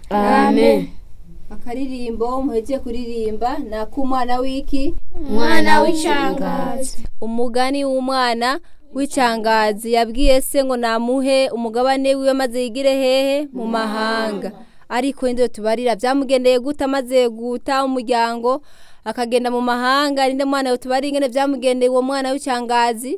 amen akaririmbo muhejeje kuririmba ni ak'umwana w'iki mwana w'icangazi umugani w'umwana w'icangazi yabwiye se ngo namuhe umugabane wiwe maze yigire hehe mu mahanga ariko indyo tubarira byamugendeye gute amaze guta umuryango akagenda mu mahanga ninde mwana tubari ingene byamugendeye uwo mwana w'icangazi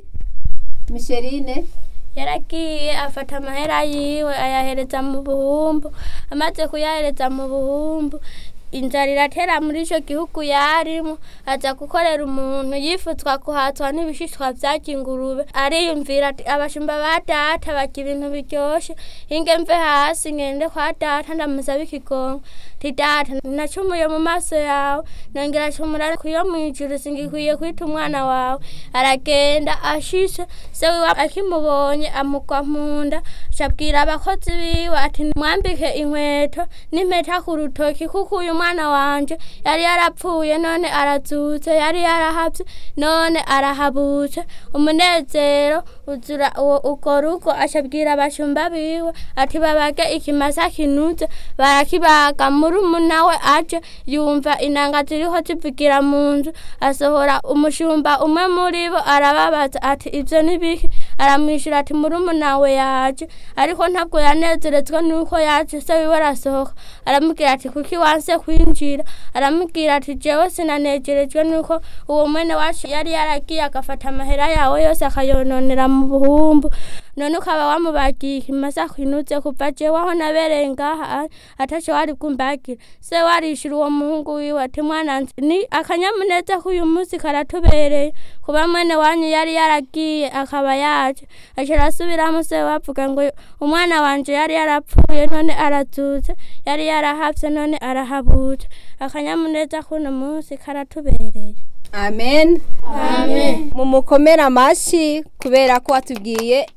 misherine yaragiye afata amahera yiwe ayahereza mu buhumbu amaze kuyahereza mu buhumbu inzara iratera muri icyo gihugu yarimo aza gukorera umuntu yifuzwa kuhatwa n'ibishishwa byarya ingurube ariyumvira ati abashumba ba data barya ibintu biryoshye inge mve hasi ngende kwa data ndamusaba ikigongo ti data nacumuye mu maso yawe nongera acumura kuyo mu ijuru singikwiye kwita umwana wawe aragenda ashishe se wiwe akimubonye amugwa mu nda acabwira abakozi biwe ati mwambike inkweto n'impeta ku rutoki kuko uyu mwana wanje yari yarapfuye none arazutse yari yarahavye none arahabutse umunezero uzura uwo ugo rugo acabwira abashumba biwe ati babage ikimasa kinuze barakibaga murumuna we aje yumva inanga ziriho zivugira mu nzu asohora umushumba umwe muri bo arababaza ati ivyo nibiki aramwishura ati murumuna we yaje ariko ntabwo yanezerezwa nuko yaje se wiwe arasohoka aramubwira ati kuki wanse kwinjira aramubwira ati jewe sinanejerejwe nuko uwo mwene wacu yari yaragiye agafata amahera yawe yose akayononera mu buhumbu none ukaba wamubagiye ikimasa kwinuze kuva jewe aho nabereye ngaha ataco wari bwumbagira se warishura uwo muhungu wiwe ati mwana nzi ni akanyamuneza k'uyu munsi karatubereye kuba mwene wanyu yari yaragiye akaba yaje aca arasubiramo se bavuga ngo umwana wanje yari yarapfuye none arazutse yari yarahavye none arahabutse akanyamuneza k'uno munsi karatubereye amen amen mumukomere amashi kubera ko watubwiye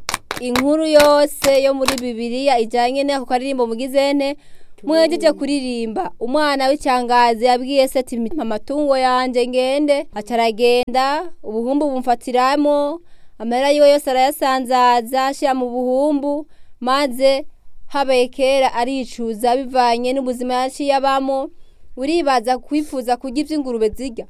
inkuru yose yo muri bibiliya ijyanye n'ako karirimbo mugizene mwejeje kuririmba umwana w'icangazi yabwiye se ati mpa amatungo yanjye ngende aca aragenda ubuhumbu bumfatiramo amahera yiwe yose arayasanzaza ashyira mu buhumbu maze habaye kera aricuza bivanye n'ubuzima yaciye abamo uribaza kwifuza kurya iby'ingurube zirya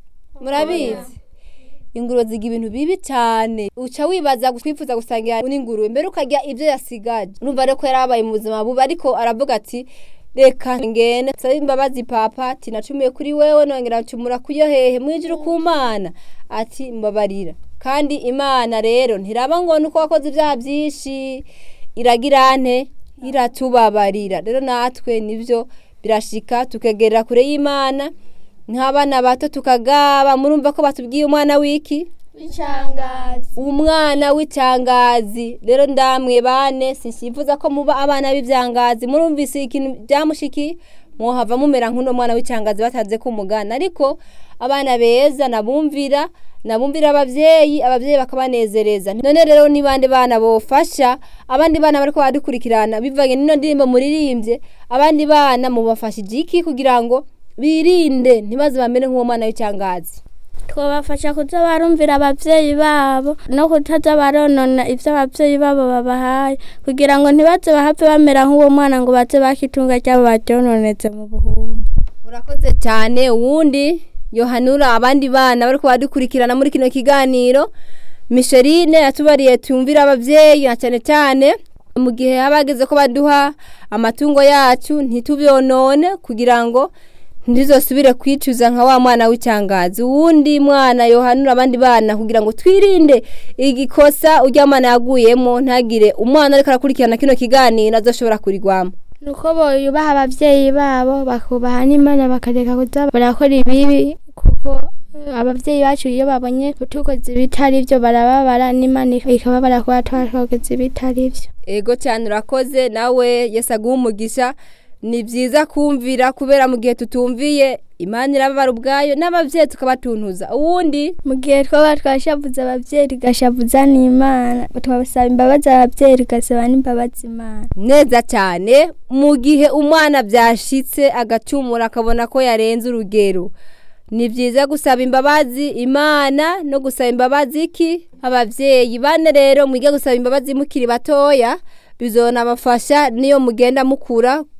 murabizi ingurube ziga ibintu bibi cyane uca wibaza kwifuza gusangira n'ingurube mbere ukarya ibyo yasigaje urumva rero ko yari abaye mu buzima bubi ariko aravuga ati reka ngende nsaba imbabazi papa ati nacumiye kuri wewe nongera ncumura kuyo hehe mwijuru ku mana ati mbabarira kandi imana rero ntiraba ngo nuko wakoze ibyaha byinshi iragira nte iratubabarira rero natwe nibyo birashika tukegerera kure y'imana nk'abana bato tukagaba murumva ko batubwiye umwana w'iki icangazi umwana w'icangazi rero ndamwe bane sinsifuza ko muba abana b'ibyangazi murumvise ikintu byamushiki muhava mumera nk'uno mwana w'icangazi bataze kumugana ariko abana beza nabumvira nabumvira abavyeyi abavyeyi bakabanezereza none rero ni bande bana bofasha abandi bana bariko badukurikirana bivanye n'ino ndirimbo muririmbye abandi bana mubafashije iki kugira ngo birinde ntibaze bamere nk'uwo mwana w'icangazi twabafasha kuza barumvira abavyeyi babo no kutaza baronona ivyo abavyeyi babo babahaye kugira ngo ntibaze bahave bamera nk'uwo mwana ngo baze bakitunga ryabo baryononetse mu buhumbu urakoze cyane uwundi yohanura abandi bana bariko badukurikirana muri kino kiganiro misherine yatubariye tumvira abavyeyi na cyane cyane mu gihe haba hageze ko baduha amatungo yacu ntitubyonone kugira ngo ntizosubire kwicuza nka wa mwana w'icangazi uwundi mwana yohanura abandi bana kugira ngo twirinde igikosa urya mwana yaguyemo ntagire umwana ariko arakurikirana kino kiganiro azoshobora kurigwamo nuko boyubaha abavyeyi babo bakubaha n'imana bakareka kuza barakora ibibi kuko abavyeyi bacu iyo babonye tukoze ibitari vyo barababara n'imana ikababara kuba twakoze ibitari vyo ego cyane urakoze nawe yesi aguha umugisha ni byiza kumvira kubera mu gihe tutumviye imana irababara ubwayo n'ababyeyi tukabatuntuza uwundi mu gihe twaba twashavuze abavyeyi tugashavuza n'imana twabasaba imbabazi abavyeyi tugasaba n'imbabazi imana neza cyane mu gihe umwana byashitse agacumura akabona ko yarenze urugero ni byiza gusaba imbabazi imana no gusaba imbabazi iki ababyeyi bane rero mwige gusaba imbabazi mukiri batoya bizonabafasha niyo mugenda mukura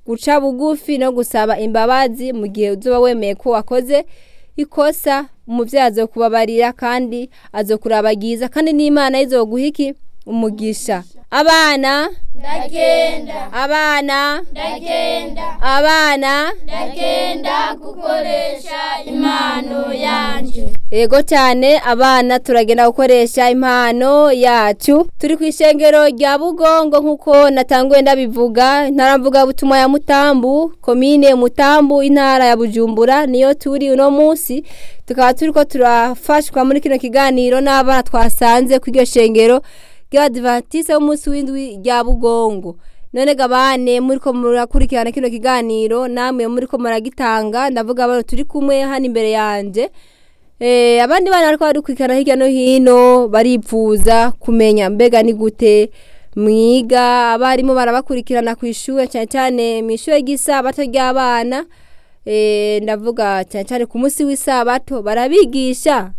guca bugufi no gusaba imbabazi mu gihe uzoba wemeye ko wakoze ikosa umuvyeyi azokubabarira kandi azokurabagiza kandi n'imana izoguha iki umugisha abana ndagenda abana ndagenda abana ndagenda gukoresha impano yanje Ego cyane abana turagenda gukoresha impano yacu turi ku ishengero rya Bugongo nkuko natanguye ndabivuga ntaramvuga butumwa ya Mutambu komine Mutambu intara ya Bujumbura niyo turi uno munsi tukaba turiko turafashwa muri kino kiganiro n'abana twasanze ku iryo shengero ry'Abadventiste b'umunsi w'indwi rya Bugongo none gabane muriko murakurikirana kino kiganiro namwe muriko muragitanga ndavuga abantu turi kumwe hano imbere yanje Eh, abandi bana bariko badukurikirana hirya no hino baripfuza kumenya mbega ni gute mwiga abarimu barabakurikirana ku ishure cyane cyane mu ishure ry'isabato ry'abana eh, ndavuga cyane cyane ku munsi w'isabato barabigisha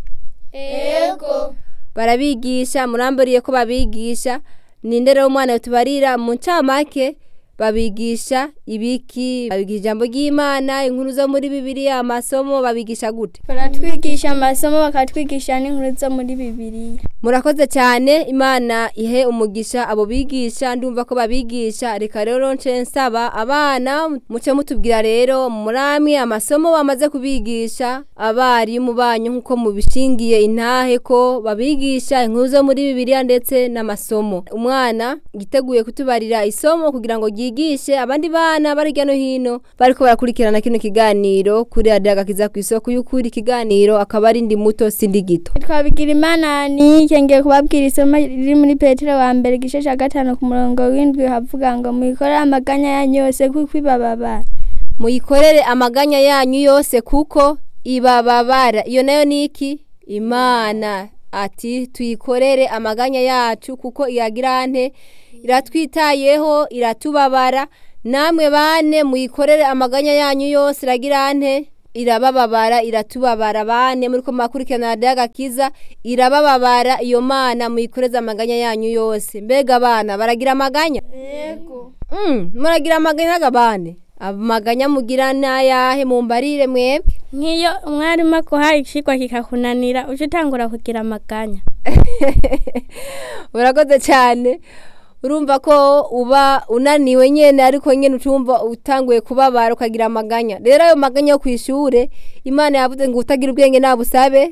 ego barabigisha muramburiye ko babigisha ninde rero umwana tubarira mu ncamake babigisha ibiki babigisha ijambo ry'imana inkuru zo muri bibiliya amasomo babigisha gute baratwigisha amasomo bakatwigisha n'inkuru zo muri bibiliya murakoze cyane imana ihe umugisha abo bigisha ndumva ko babigisha reka rero nce nsaba abana muce mutubwira rero muramwe amasomo bamaze kubigisha abarimu banyu nk'uko mubishingiye intahe ko babigisha inkuru zo muri bibiliya ndetse n'amasomo umwana yiteguye kutubarira isomo kugira ngo ryigishe abandi bana bari hirya no hino bariko barakurikirana kino kiganiro kuri radiyo agakiza ku isoko y'ukuri ikiganiro akaba ari ndi muto sindi gito twabigira imana nike ngiye kubabwira isomo riri muri petero wa mbere igice cya gatanu ku murongo w'indwi havuga ngo muyikorere amaganya yanyu yose kuko ibababara muyikorere amaganya yanyu yose kuko ibababara iyo nayo ni iki imana ati tuyikorere amaganya yacu kuko iyagirante iratwitayeho iratubabara namwe bane muyikorere amaganya yanyu yose iragirante irabababara iratubabara bane muri ko makurikirana radiyo agakiza irabababara iyo mana muyikoreze amaganya yanyu yose mbega abana baragira amaganya yego Mm, muragira amaganya n'agabane amaganya mugira n'ayahe mumbarire mwebwe nk'iyo umwarimu akuhaye ikigwa kikakunanira uje utangura kugira amaganya urakoze cyane urumva ko uba unaniwe nyene ariko nyene ucumva utanguye kubabara ukagira amaganya rero ayo maganya yo kwishure imana yavuze ngo utagira ubwenge nabusabe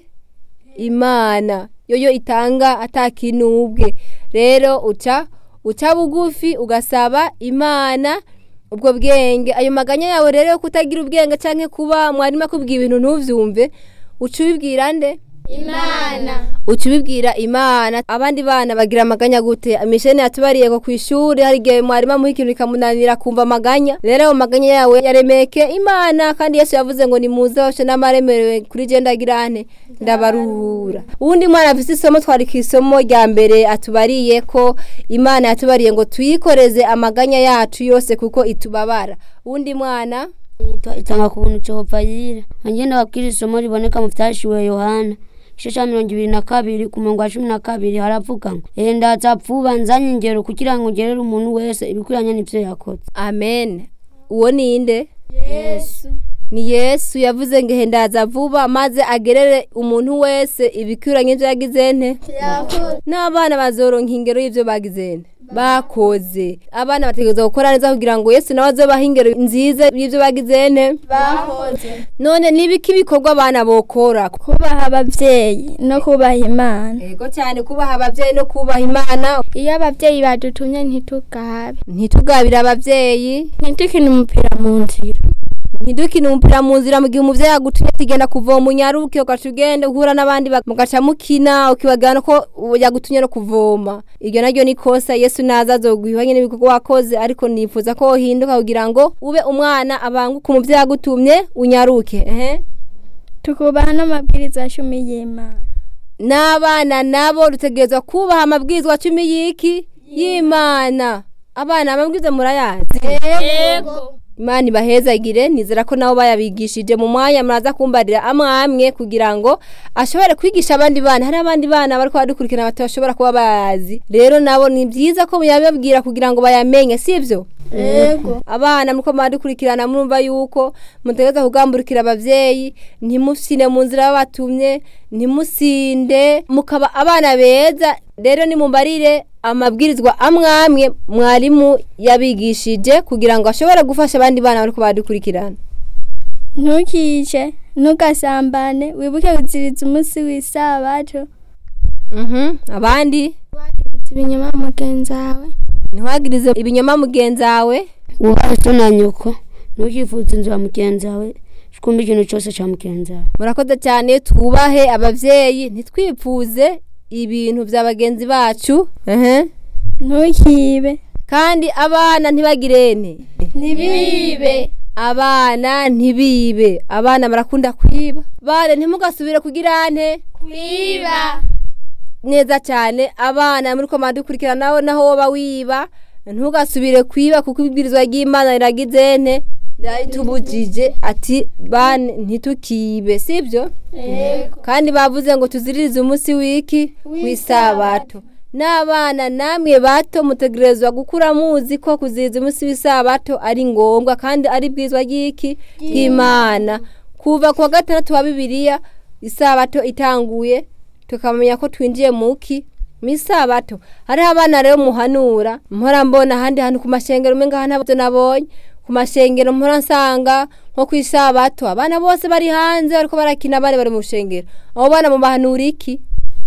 imana yoyo itanga atakinubwe rero uca uca bugufi ugasaba imana ubwo bwenge ayo maganya yawe rero yo kutagira ubwenge canke kuba mwarimu akubwiye ibintu ntuvyumve uca ubibwira nde imana uca ubibwira imana abandi bana bagira amaganya gute mishene yatubariye ko ku ishuri hari igihe mwarimu amuha ikintu bikamunanira kumva amaganya rero ayo maganya yawe yaremeke imana kandi yesu yavuze ngo nimuze hose n'amaremerewe kuri je ndagirane ndabaruhura uwundi mwana afise isomo twari ku isomo rya mbere atubariye ko imana yatubariye ngo tuyikoreze amaganya yacu yose kuko itubabara uwundi mwana itanga ku buntu Jehova yira ngenda babwira isomo riboneka mu vyashiwe Yohana igice ca mirongo ibiri na kabiri ku murongo wa cumi na kabiri haravuga ngo ehe ndaza vuba nzanye ingero kugira ngo ngerere umuntu wese ibikwiranye n'ivyo yakoze amen uwo ninde yesu ni yesu yavuze ngo hendaza vuba maze agerere umuntu wese ibikwiranye ibyo yagize nte n'abana bazoronka ingero y'ibyo bagize nte bakoze abana bategereza gukora neza kugira ngo yesu nawe azobaha ingero nziza y'ibyo bagize nte bahoze none nibiki ibikorwa abana bokora kubaha ababyeyi no kubaha imana yego cyane kubaha ababyeyi no kubaha imana iyo ababyeyi badutumye ntitugabe ntitugabire ababyeyi ntitukine umupira mu nzira ntidukine umupira mu nzira mu gihe umuvyeyi agutumye tugenda kuvoma unyaruke ugaca ugenda uhura n'abandi bak- mugaca mukina ukibagana ko yagutumye no kuvoma iryo naryo ni kosa yesu naza azoguha nyene ibikorwa wakoze ariko nifuza ko wohinduka kugira ngo ube umwana abanguka umuvyeyi agutumye unyaruke ehe tukubaha n'amabwiriza cumi y'imana n'abana nabo dutegerezwa kubaha amabwirizwa cumi y'iki y'imana abana amabwiriza murayazi yego imana ibahezagire nizera ko nabo bayabigishije mu mwanya muraza kumbarira amwe amwe kugira ngo ashobore kwigisha abandi bana hari abandi bana bariko badukurikirana batashobora kuba bazi rero nabo ni byiza ko muyababwira kugira ngo bayamenye sivyo yego abana muriko muradukurikirana murumva yuko mutegereza kugamburikira abavyeyi ntimusine mu nzira babatumye ntimusinde mukaba abana beza rero nimumbarire amabwirizwa amwe amwe mwarimu yabigishije kugira ngo ashobore gufasha abandi bana bariko baradukurikirana ntukice ntugasambane wibuke kuziriza umunsi w'isabato Mhm, abandi wagiriza ibinyoma mugenzi wawe ntiwagirize ibinyoma mugenzi wawe wubahe so na nyoko ntukifuze inzu ya mugenzi wawe kumva ikintu cyose cya mugenzi wawe murakoze cyane twubahe abavyeyi ntitwipfuze ibintu vya bagenzi bacu ehe ntukibe kandi abana ntibagirene ntibibe abana ntibibe abana barakunda kwiba bane ntimugasubire kugira nte kwiba neza cyane abana muri ko dukurikirana nawe naho woba wiba ntugasubire kwiba kuko ibwirizwa ry'imana riragize nte ritubujije ati bane ntitukibe sibyo kandi bavuze ngo tuziririze umunsi w'iki w'isabato n'abana namwe bato mutegerezwa gukura muzi ko kuziriza umunsi w'isabato ari ngombwa kandi ari bwizwa ry'iki ry'imana kuva ku wa gatandatu wa bibiliya isabato itanguye tukamenya ko twinjiye muki mu isabato hariho abana rero muhanura mpora mbona ahandi hantu ku mashengero umenga hano ntabyo nabonye ku mashengero mpora nsanga nko ku isabato abana bose bari hanze bariko barakina abandi bari mu rushengero abo bana mubahanura iki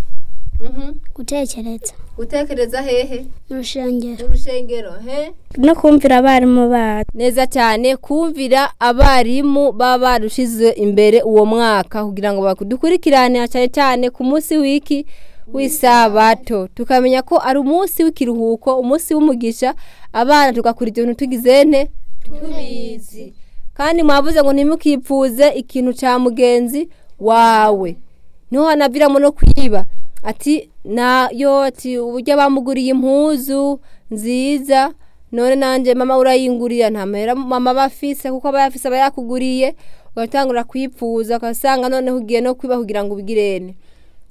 gutekereza gutekereza hehe mu rushengero mu rushengero he no kumvira abarimu bacu neza cyane kumvira abarimu baba barushize imbere uwo mwaka kugira ngo badukurikirane cyane cyane ku munsi w'iki w'isabato tukamenya ko ari umunsi w'ikiruhuko umunsi w'umugisha abana tugakura ibyo bintu tugize nte tubizi kandi mwavuze ngo ntimukipfuze ikintu cya mugenzi wawe niho hanaviramo no kwiba ati nayo ati uburyo bamuguriye impuzu nziza none nanjye mama urayingurira nta mahera mama aba afise kuko aba yafise aba yakuguriye ugatangura kwipfuza ugasanga noneho ugiye no kwiba kugira ngo ubigirene